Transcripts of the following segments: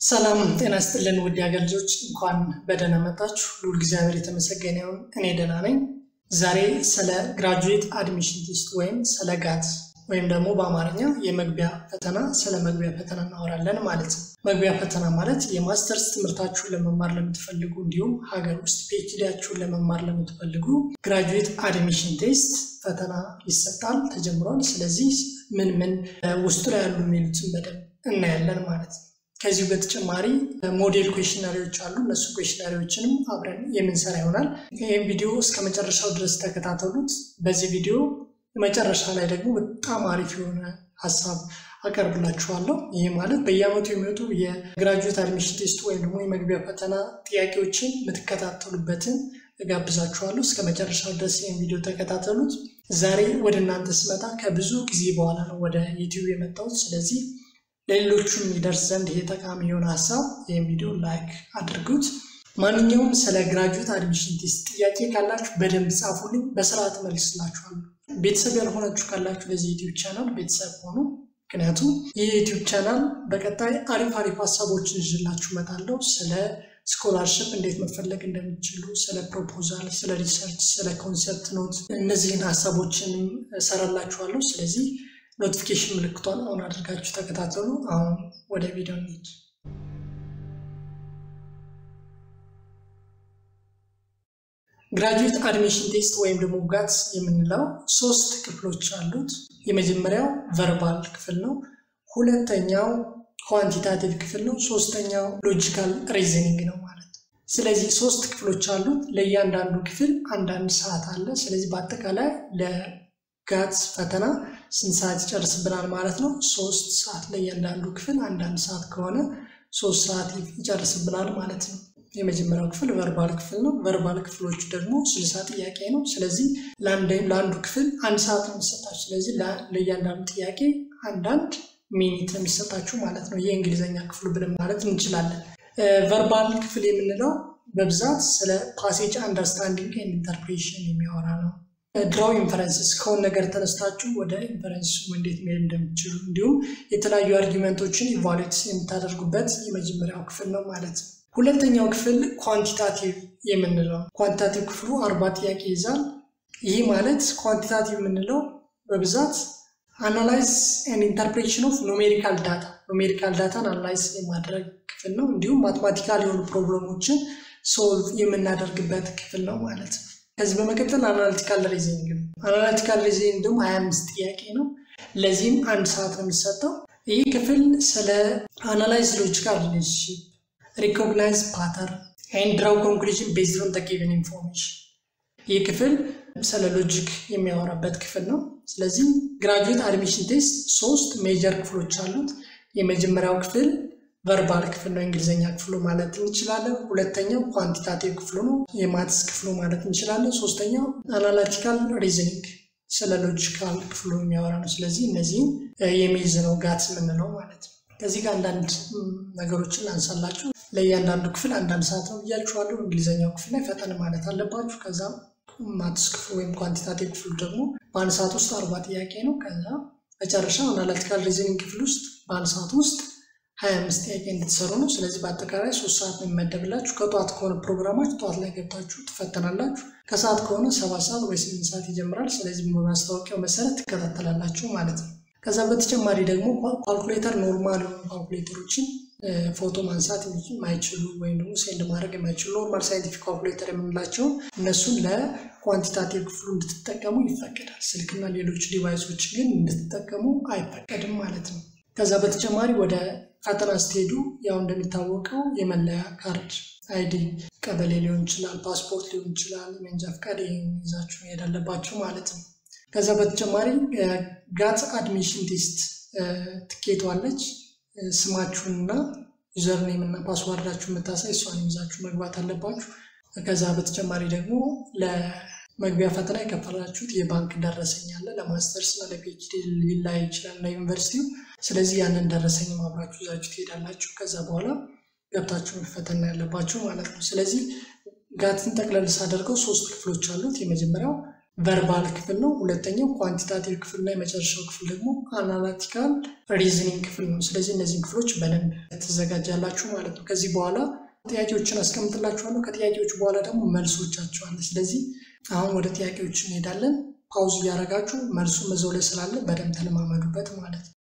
ሰላም ጤና ስጥልን ውድ የሀገር ልጆች እንኳን በደህና መጣችሁ። ልዑል እግዚአብሔር የተመሰገነ ይሁን። እኔ ደህና ነኝ። ዛሬ ስለ ግራጁዌት አድሚሽን ቴስት ወይም ስለ ጋት ወይም ደግሞ በአማርኛ የመግቢያ ፈተና ስለ መግቢያ ፈተና እናወራለን ማለት ነው። መግቢያ ፈተና ማለት የማስተርስ ትምህርታችሁን ለመማር ለምትፈልጉ እንዲሁም ሀገር ውስጥ ፒኤችዲያችሁን ለመማር ለምትፈልጉ ግራጁዌት አድሚሽን ቴስት ፈተና ይሰጣል፣ ተጀምሯል። ስለዚህ ምን ምን ውስጡ ላይ ያሉ የሚሉትን በደንብ እናያለን ማለት ነው። ከዚሁ በተጨማሪ ሞዴል ኩዌሽነሪዎች አሉ። እነሱ ኩዌሽነሪዎችንም አብረን የምንሰራ ይሆናል። ይህም ቪዲዮ እስከ መጨረሻው ድረስ ተከታተሉት። በዚህ ቪዲዮ መጨረሻ ላይ ደግሞ በጣም አሪፍ የሆነ ሀሳብ አቀርብላችኋለሁ። ይህ ማለት በየዓመቱ የሚወጡ የግራጁዌት አድሚሽን ቴስት ወይም ደግሞ የመግቢያ ፈተና ጥያቄዎችን የምትከታተሉበትን እጋብዛችኋለሁ። እስከ መጨረሻው ድረስ ይህን ቪዲዮ ተከታተሉት። ዛሬ ወደ እናንተ ስመጣ ከብዙ ጊዜ በኋላ ነው ወደ ዩቲዩብ የመጣሁት። ስለዚህ ለሌሎቹም ይደርስ ዘንድ ይሄ ጠቃሚ የሆነ ሀሳብ ይህን ቪዲዮ ላይክ አድርጉት። ማንኛውም ስለ ግራጁዌት አድሚሽን ቴስት ጥያቄ ካላችሁ በደንብ ጻፉልኝ፣ በስርዓት መልስላችኋለሁ። ቤተሰብ ያልሆናችሁ ካላችሁ ለዚህ ዩቲዩብ ቻናል ቤተሰብ ሆኑ። ምክንያቱም ይህ ዩቲዩብ ቻናል በቀጣይ አሪፍ አሪፍ ሀሳቦችን ይዤላችሁ እመጣለሁ። ስለ ስኮላርሽፕ እንዴት መፈለግ እንደሚችሉ፣ ስለ ፕሮፖዛል፣ ስለ ሪሰርች፣ ስለ ኮንሰፕት ኖት እነዚህን ሀሳቦችንም እሰራላችኋለሁ። ስለዚህ ኖቲፊኬሽን ምልክቷን አሁን አድርጋችሁ ተከታተሉ። አሁን ወደ ቪዲዮ እንሂድ። ግራጁዌት አድሚሽን ቴስት ወይም ደግሞ ጋት የምንለው ሶስት ክፍሎች አሉት። የመጀመሪያው ቨርባል ክፍል ነው። ሁለተኛው ኳንቲታቲቭ ክፍል ነው። ሶስተኛው ሎጂካል ሪዝኒንግ ነው ማለት ነው። ስለዚህ ሶስት ክፍሎች አሉት። ለእያንዳንዱ ክፍል አንዳንድ ሰዓት አለ። ስለዚህ በአጠቃላይ ለጋት ፈተና ስንት ሰዓት ይጨርስብናል ማለት ነው? ሶስት ሰዓት ለእያንዳንዱ ክፍል አንዳንድ ሰዓት ከሆነ ሶስት ሰዓት ይጨርስብናል ማለት ነው። የመጀመሪያው ክፍል ቨርባል ክፍል ነው። ቨርባል ክፍሎቹ ደግሞ ስልሳ ጥያቄ ነው። ስለዚህ ለአንዱ ክፍል አንድ ሰዓት ነው የሚሰጣችሁ። ስለዚህ ለእያንዳንዱ ጥያቄ አንዳንድ ሚኒት ነው የሚሰጣችሁ ማለት ነው። የእንግሊዝኛ ክፍሉ ብለን ማለት እንችላለን። ቨርባል ክፍል የምንለው በብዛት ስለ ፓሴጅ አንደርስታንዲንግ ኤንድ ኢንተርፕሬሽን የሚያወራ ነው። ድራው ኢንፈረንስስ ከሆነ ነገር ተነስታችሁ ወደ ኢንፈረንስ እንዴት መሄድ እንደምትችሉ እንዲሁም የተለያዩ አርጊመንቶችን ኢቫሉዌት የምታደርጉበት የመጀመሪያው ክፍል ነው ማለት ነው። ሁለተኛው ክፍል ኳንቲታቲቭ የምንለው ኳንቲታቲቭ ክፍሉ አርባ ጥያቄ ይዛል። ይህ ማለት ኳንቲታቲቭ የምንለው በብዛት አናላይዝ ኤንድ ኢንተርፕሬሽን ኦፍ ኖሜሪካል ዳታ ኖሜሪካል ዳታን አናላይዝ የማድረግ ክፍል ነው። እንዲሁም ማትማቲካል የሆኑ ፕሮብለሞችን ሶልቭ የምናደርግበት ክፍል ነው ማለት ነው። ከዚህ በመቀጠል አናሊቲካል ሪዝኒንግ ነው። አናሊቲካል ሪዝኒንግ ደግሞ ሀያ አምስት ጥያቄ ነው። ለዚህም አንድ ሰዓት ነው የሚሰጠው። ይህ ክፍል ስለ አናላይዝ ሎጂካል ሪሌሽንሽፕ ሪኮግናይዝ ፓተርን ኤንድ ድራው ኮንክሉዥን ቤዝድ ኦን ጊቨን ኢንፎርሜሽን። ይህ ክፍል ስለ ሎጂክ የሚያወራበት ክፍል ነው። ስለዚህ ግራጁዌት አድሚሽን ቴስት ሶስት ሜጀር ክፍሎች አሉት። የመጀመሪያው ክፍል ቨርባል ክፍል ነው፣ እንግሊዝኛ ክፍሉ ማለት እንችላለን። ሁለተኛው ኳንቲታቲቭ ክፍሉ ነው፣ የማትስ ክፍሉ ማለት እንችላለን። ሶስተኛው አናላቲካል ሪዝኒንግ ስለ ሎጂካል ክፍሉ የሚያወራ ነው። ስለዚህ እነዚህም የሚይዝ ነው ጋት የምንለው ማለት ነው። ከዚህ ጋር አንዳንድ ነገሮችን አንሳላችሁ። ለእያንዳንዱ ክፍል አንዳንድ ሰዓት ነው ብያችኋለሁ። እንግሊዝኛው ክፍል ላይ ፈጠን ማለት አለባችሁ። ከዛ ማትስ ክፍሉ ወይም ኳንቲታቲቭ ክፍሉ ደግሞ በአንድ ሰዓት ውስጥ አርባ ጥያቄ ነው። ከዛ መጨረሻ አናላቲካል ሪዝኒንግ ክፍል ውስጥ በአንድ ሰዓት ውስጥ ሀያ አምስት ጥያቄ እንድትሰሩ ነው። ስለዚህ በአጠቃላይ ሶስት ሰዓት ነው የሚመደብላችሁ። ከጠዋት ከሆነ ፕሮግራማችሁ ጠዋት ላይ ገብታችሁ ትፈተናላችሁ። ከሰዓት ከሆነ ሰባት ሰዓት ወይ ስምንት ሰዓት ይጀምራል። ስለዚህ በማስታወቂያው መሰረት ትከታተላላችሁ ማለት ነው። ከዛ በተጨማሪ ደግሞ ካልኩሌተር ኖርማል የሆኑ ካልኩሌተሮችን ፎቶ ማንሳት የማይችሉ ወይም ደግሞ ሴንድ ማድረግ የማይችሉ ኖርማል ሳይንቲፊክ ካልኩሌተር የምንላቸው እነሱን ለኳንቲታቲቭ ክፍሉ እንድትጠቀሙ ይፈቀዳል። ስልክና ሌሎች ዲቫይሶች ግን እንድትጠቀሙ አይፈቀድም ማለት ነው። ከዛ በተጨማሪ ወደ ፈተና ስትሄዱ ያው እንደሚታወቀው የመለያ ካርድ አይዲ ቀበሌ ሊሆን ይችላል፣ ፓስፖርት ሊሆን ይችላል፣ የመንጃ ፈቃድ ይዛችሁ መሄድ አለባችሁ ማለት ነው። ከዛ በተጨማሪ ጋት አድሚሽን ቴስት ትኬቷለች ስማችሁንና ዩዘርኔም እና ፓስዋርዳችሁ የምታሳይ እሷን ይዛችሁ መግባት አለባችሁ። ከዛ በተጨማሪ ደግሞ ለመግቢያ ፈተና የከፈላችሁት የባንክ ደረሰኝ አለ። ለማስተርስ እና ለፒኤችዲ ሊላይ ይችላል ለዩኒቨርሲቲው። ስለዚህ ያንን ደረሰኝ አብራችሁ ይዛችሁ ትሄዳላችሁ። ከዛ በኋላ ገብታችሁ መፈተና ያለባችሁ ማለት ነው። ስለዚህ ጋትን ጠቅለል ሳደርገው ሶስት ክፍሎች አሉት። የመጀመሪያው ቨርባል ክፍል ነው። ሁለተኛው ኳንቲታቲቭ ክፍል እና የመጨረሻው ክፍል ደግሞ አናላቲካል ሪዝኒንግ ክፍል ነው። ስለዚህ እነዚህን ክፍሎች በደንብ ትዘጋጃላችሁ ማለት ነው። ከዚህ በኋላ ጥያቄዎችን አስቀምጥላችኋለሁ። ከጥያቄዎች በኋላ ደግሞ መልሶቻቸው አለ። ስለዚህ አሁን ወደ ጥያቄዎች እንሄዳለን። ፓውዝ እያደረጋችሁ መልሱ እዛው ላይ ስላለ በደንብ ተለማመዱበት ማለት ነው።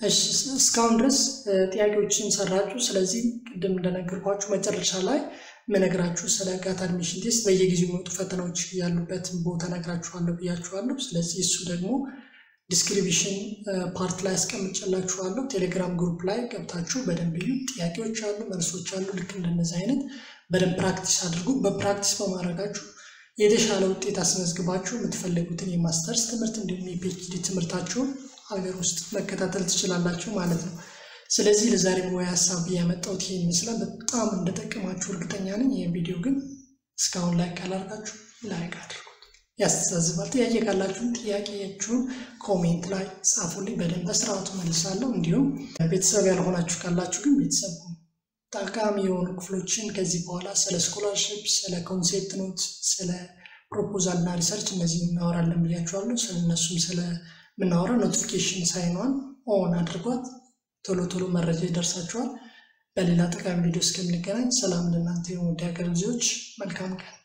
እሺ እስካሁን ድረስ ጥያቄዎችን ሰራችሁ። ስለዚህ ቅድም እንደነገርኳችሁ መጨረሻ ላይ ምነግራችሁ ስለ ጋት አድሚሽን ቴስት በየጊዜው የሚወጡ ፈተናዎች ያሉበትን ቦታ ነግራችኋለሁ ብያችኋለሁ። ስለዚህ እሱ ደግሞ ዲስክሪፕሽን ፓርት ላይ አስቀምጬላችኋለሁ። ቴሌግራም ግሩፕ ላይ ገብታችሁ በደንብ እዩ። ጥያቄዎች አሉ፣ መልሶች አሉ። ልክ እንደነዚህ አይነት በደንብ ፕራክቲስ አድርጉ። በፕራክቲስ በማድረጋችሁ የተሻለ ውጤት አስመዝግባችሁ የምትፈልጉትን የማስተርስ ትምህርት እንዲሁም የፒኤችዲ ትምህርታችሁን ሀገር ውስጥ መከታተል ትችላላችሁ ማለት ነው። ስለዚህ ለዛሬ ሙያ ሀሳብ ያመጣሁት ይሄ ይመስላል። በጣም እንደጠቀማችሁ እርግጠኛ ነኝ። ይህን ቪዲዮ ግን እስካሁን ላይክ ካላርጋችሁ ላይክ አድርጉት። ያስተዛዝባል። ጥያቄ ካላችሁ ጥያቄያችሁን ኮሜንት ላይ ጻፉልኝ፣ በደንብ በስርዓቱ መልሳለሁ። እንዲሁም ቤተሰብ ያልሆናችሁ ካላችሁ ግን ቤተሰብ ጠቃሚ የሆኑ ክፍሎችን ከዚህ በኋላ ስለ ስኮላርሽፕ፣ ስለ ኮንሴፕት ኖት፣ ስለ ፕሮፖዛል እና ሪሰርች እነዚህ እናወራለን ብያችኋለሁ። ስለ እነሱም ስለምናወራ ኖቲፊኬሽን ሳይኗን ኦን አድርጓት። ቶሎ ቶሎ መረጃ ይደርሳችኋል። በሌላ ጠቃሚ ቪዲዮ እስከምንገናኝ ሰላም ለእናንተ የሆኑ ውድ ሀገር ልጆች፣ መልካም ቀን